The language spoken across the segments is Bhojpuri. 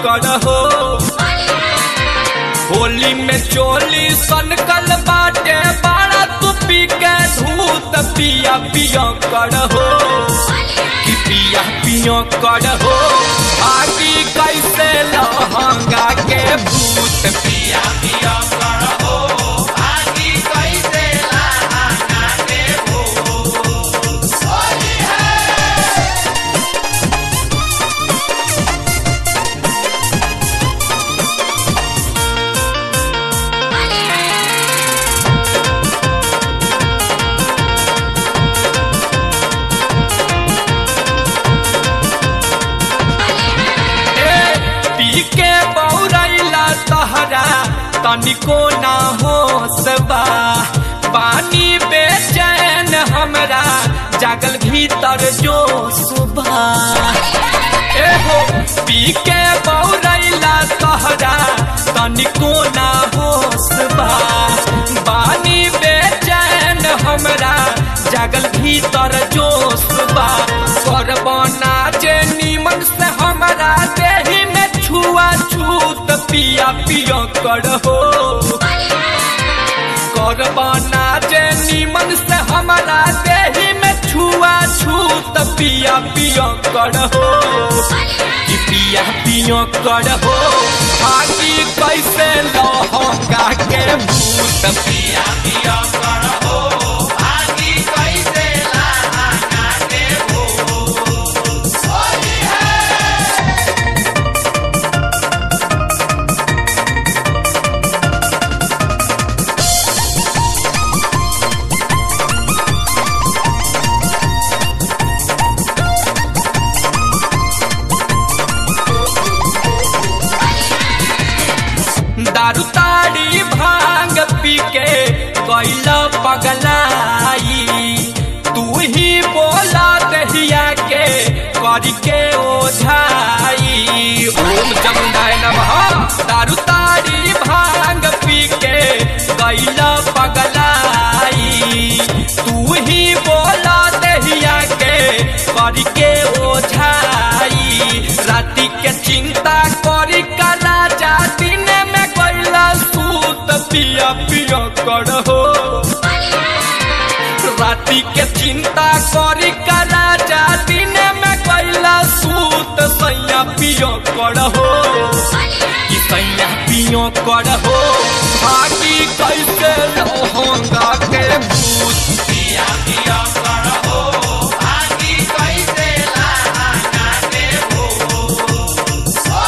कर हो होली में चोली सनकल बाटे बाड़ा तू पी के धूत पिया पिया कर हो कि पिया पिया कर हो आगी कैसे लहंगा के भूत पिया पिया कर हो आगी कैसे लहंगा के भूत ए, पी के बौरैला तहरा तनिको ना हो सबा पानी बेचैन हमरा जागल भीतर जो सुबह ए हो पी के बौरैला तहरा तनिको ना हो सबा पानी बेचैन हमरा जागल भीतर जो सुबह करबना जे नीमन से हमरा देही में छुआ छूत पिया पिया कर हो करबना जे नीमन से हमरा देही में छुआ छूत पिया पिया कर हो कि पिया पिया कर हो आगी कैसे लहंगा के भूत पिया पिया कर हो आगी कैसे लहंगा के भूत दारू ताड़ी भांग पी के कैला पगलाई तू ही बोला दहिया के कर के ओझाई ओम जमुनाय नमः दारू ताड़ी भांग पी के कैला पगलाई तू ही बोला दहिया के कर के ओझाई राति के चिंता करी कला जा दिन में कैला सूत पिया पिया कर हो राति के चिंता करी कला जा दिन में कैला सूत सैया पिया कर हो कि सैया पिया कर हो भागी कैसे लहंगा के भूत पिया पिया कर हो भागी कैसे लहंगा के भूत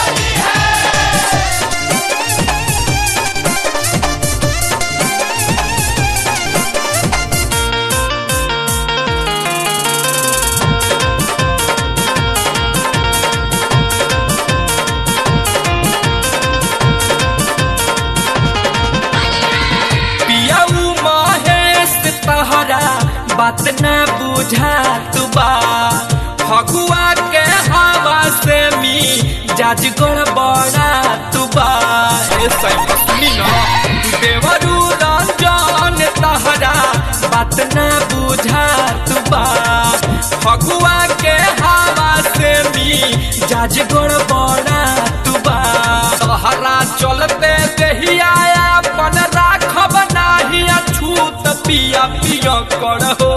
पियाऊ महेश तहरा बात न बुझा तुबा फगुआ के हवा से मी जाज बड़ा तुबा ए सैया सुनी ना देवरू रंजन तहरा बात न बुझा तुबा फगुआ के हवा से मी जाज बड़ा तुबा तहरा चलते देहिया अपन राखब नाही अछूत पिया पिया कर हो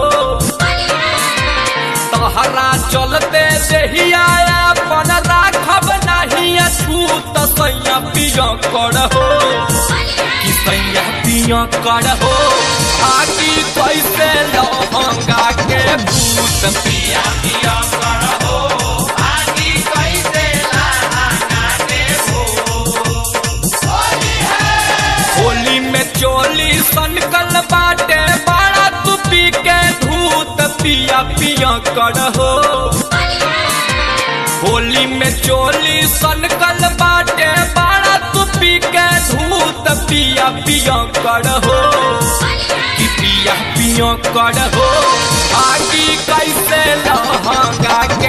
तहरा चलते देहिया अपन राखब नाही अछूत सैया पिया कर हो कि सैया पिया कर हो आगी कैसे लहंगा के भूत पिया पिया कर हो आगी कैसे लहंगा के भूत होली में चोली सनकल बाटे बड़ा तू पी के धूत पिया पिया कर हो होली में चोली सनकल बाटे बड़ा तू पी के धूत पिया पिया कर हो कि पिया पिया कर हो आगी कैसे लहंगा के